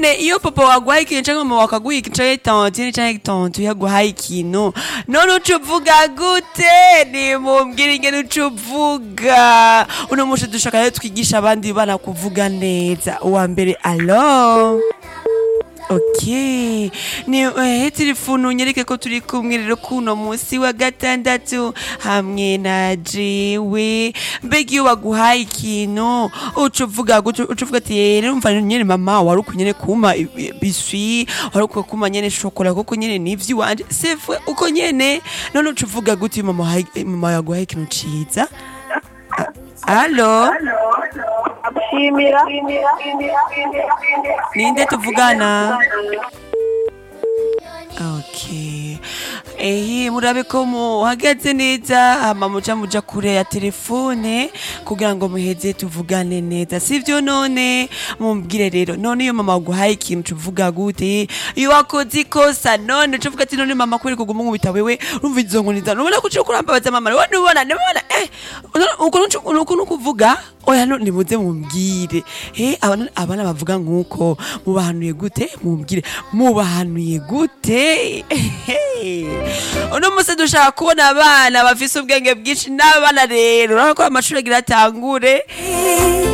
none iyo papa waguhaye ikintu canke mama wakaguha ikintu canke tantine canke tonto yaguhaye ikintu none uca uvuga gute nimumbwire ingene uca uvuga uno munsi dushaka rero twigisha abandi bana kuvuga neza uwa mbere alo ok ni eh, telefone unyereke ko turi kumwe rero kuno munsi wa gatandatu hamwe na jewe mbega iyo baguhaye ikintu uca uvuga gutyo uca uvuga ati "Eh, rero umva nyene mama wari uko nyene kuma i- i- biswi wari uko kuma nyene shokora kuko nyene nivyo iwanje sefwe uko nyene none uca uvuga gutyo iyo mama wahaye- mama yaguhaye ikintu ciza A- alo shimira ninde tuvugana Okay. Ehe murabe ko muhagaze neza hama muja muja kure ya telefone kugira ngo muheze tuvugane neza sivyo none mumbwire rero none iyo mama waguhaye ikintu tuvuga gute iyo wakoze ikosa none ucuvuga ati none mama kweri kuguma nkubita wewe urumva izo nkoni zawe nubona ko uciye kurambabaza mama rero nubona nubona eh ukuntu ukuntu kuvuga oya no nimuze mumbwire he abana abana bavuga nkuko mubahanuye gute mumbwire mubahanuye gute uno munsi dushaka kubona abana bafise ubwenge bwinshi n'abana rero urabona ko amashuri agira atangure